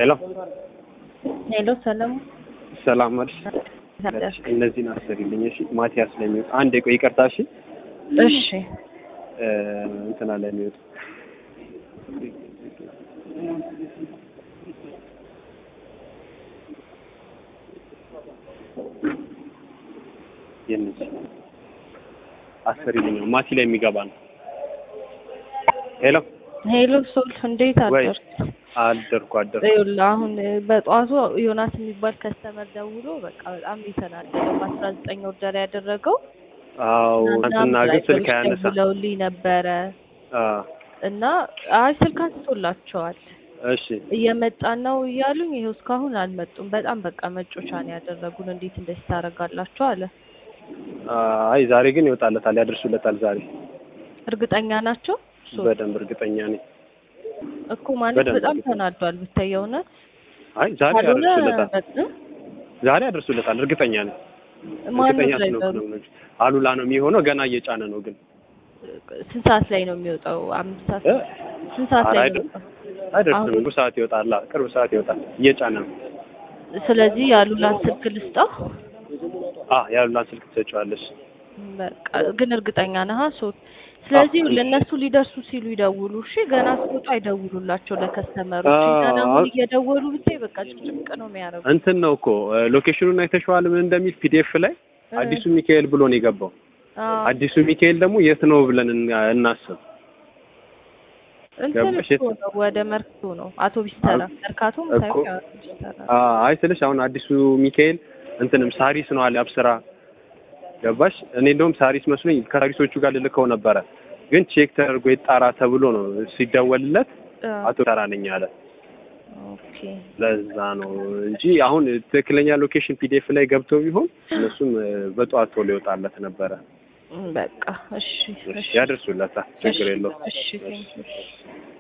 ሄሎ ሄሎ ሰላም ሰላም አልሽ? እነዚህን አስሪልኝ እሺ። ማቲያስ ለሚወጣ አንድ ቆይ ይቅርታ እሺ። እሺ እ እንትና ለሚወጣ የነዚህ አስሪልኝ ማቲ ላይ የሚገባ ነው። ሄሎ ሄሎ ሶል እንዴት ወይ አደርክ? አደርኩ አደርኩ። ይኸውልህ አሁን በጠዋቱ ዮናስ የሚባል ከስተመር ደውሎ በቃ በጣም የተናደደው በአስራ ዘጠኝ ኦርደር ያደረገው አዎ አንተና ግን ስልክ አያነሳ ብለውልኝ ነበረ አ እና አይ ስልክ አንስቶላቸዋል እሺ እየመጣን ነው እያሉኝ ይኸው እስካሁን አልመጡም። በጣም በቃ መጮቻ ነው ያደረጉን። እንዴት እንደዚህ ታደርጋላችሁ አለ። አይ ዛሬ ግን ይወጣለታል፣ ያደርሱለታል ዛሬ እርግጠኛ ናቸው ሶል? በደንብ እርግጠኛ ነኝ። እኮ ማለት በደንብ በጣም እርግጠኛ። ተናዷል ብታይ የእውነት አይ ዛሬ ካልሆነ ያደርሱለታል፣ በ- ዛሬ ያደርሱለታል፣ እርግጠኛ ነኝ። ማነው እርግጠኛ ድራይቨሩ? ስለሆንኩ ነው የምነግርሽ። አሉላ ነው የሚሆነው፣ ገና እየጫነ ነው ግን ስንት ሰዓት ላይ ነው የሚወጣው? አምስት ሰዓት እ? ስንት ሰዓት ኧረ ላይ ነው አይደል- የሚወጣው? አይደርስም። አሁን- ቅርብ ሰዓት ይወጣል፣ ቅርብ ሰዓት ይወጣል፣ እየጫነ ነው። ስለዚህ ያሉላን ስልክ ልስጠው። አ ያሉላን ስልክ ትሰጪዋለሽ። በቃ ግን እርግጠኛ ነህ? ሶ ስለዚህ አዎ። ለእነሱ ሊደርሱ ሲሉ ይደውሉ። እሺ ገና ሲወጡ አይደውሉላቸው ለከስተመሮች። አዎ። እኛን አሁን እየደወሉ ብታይ በቃ ጭቅጭቅ ነው የሚያደርጉ። እንትን ነው እኮ ሎኬሽኑን አይተሽዋል ምን እንደሚል ፒዲኤፍ ላይ አዲሱ ሚካኤል ብሎ ነው የገባው። አዎ። አዲሱ ሚካኤል ደግሞ የት ነው ብለን እና- እናስብ። እንትን ገባሽ? እኮ ነው ወደ መርካቶ ነው አውቶቢስ ተራ መርካቶም እኮ። ሳይሆን አውቶቢስ ተራ አ አይ ስልሽ አሁን አዲሱ ሚካኤል እንትንም ሳሪስ ነው አለ አብስራ ገባሽ? እኔ እንደውም ሳሪስ መስሎኝ ከሳሪሶቹ ጋር ልልከው ነበረ፣ ግን ቼክ ተደርጎ ይጣራ ተብሎ ነው ሲደወልለት አዎ። አቶ ተራ ነኝ አለ። ኦኬ ለዛ ነው እንጂ አሁን ትክክለኛ ሎኬሽን ፒዲኤፍ ላይ ገብቶ ቢሆን እነሱም እ፣ በጠዋት ቶሎ ይወጣለት ነበረ። በቃ እሺ እሺ ያደርሱለታል፣ ችግር የለውም። እሺ ቴንኪው